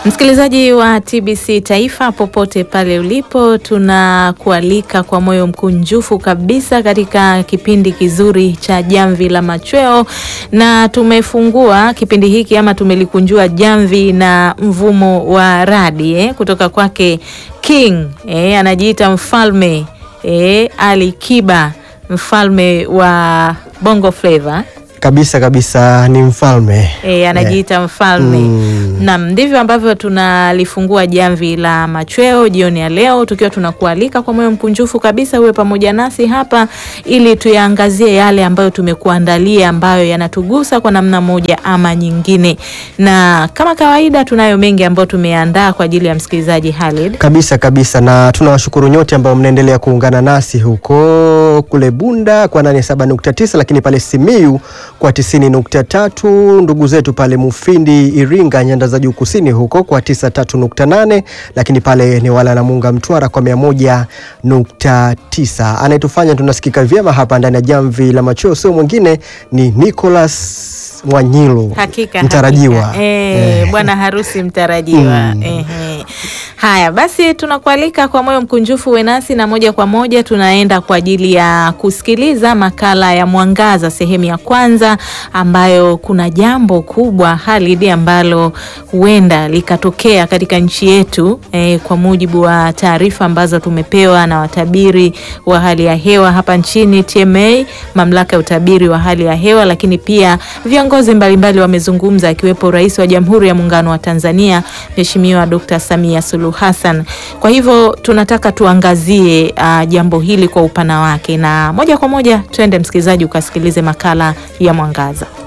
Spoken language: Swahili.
Msikilizaji wa TBC Taifa popote pale ulipo, tunakualika kwa moyo mkunjufu kabisa katika kipindi kizuri cha Jamvi la Machweo, na tumefungua kipindi hiki ama tumelikunjua jamvi na mvumo wa radi eh, kutoka kwake King eh, anajiita mfalme eh, Ali Kiba, mfalme wa Bongo Flava kabisa kabisa, ni mfalme E, anajiita mfalme Mm. nam. Ndivyo ambavyo tunalifungua jamvi la machweo jioni ya leo, tukiwa tunakualika kwa moyo mkunjufu kabisa uwe pamoja nasi hapa ili tuyaangazie yale ambayo tumekuandalia ambayo yanatugusa kwa namna moja ama nyingine, na kama kawaida tunayo mengi ambayo tumeandaa kwa ajili ya msikilizaji Halid. kabisa kabisa, na tunawashukuru nyote ambao mnaendelea kuungana nasi huko kule Bunda kwa 87.9, lakini pale Simiyu kwa 90.3, ndugu zetu pale Mufindi, Iringa, nyanda za juu kusini huko kwa 93.8, lakini pale ni wala na Munga Mtwara kwa 101.9. Anayetufanya tunasikika vyema hapa ndani ya jamvi la machweo sio mwingine ni Nicholas Mwanyilo Hakika mtarajiwa hakika. Eh, bwana harusi mtarajiwa. Ehe. Haya basi, tunakualika kwa moyo mkunjufu uwe nasi na moja kwa moja tunaenda kwa ajili ya kusikiliza makala ya Mwangaza sehemu ya kwanza, ambayo kuna jambo kubwa Halidi ambalo huenda likatokea katika nchi yetu eh, kwa mujibu wa taarifa ambazo tumepewa na watabiri wa hali ya hewa hapa nchini TMA, mamlaka ya utabiri wa hali ya hewa, lakini pia viongozi mbalimbali wamezungumza, akiwepo Rais wa Jamhuri ya Muungano wa Tanzania Mheshimiwa Dr. Samia Suluhu Hassan. Kwa hivyo tunataka tuangazie uh, jambo hili kwa upana wake, na moja kwa moja twende msikilizaji ukasikilize makala ya Mwangaza.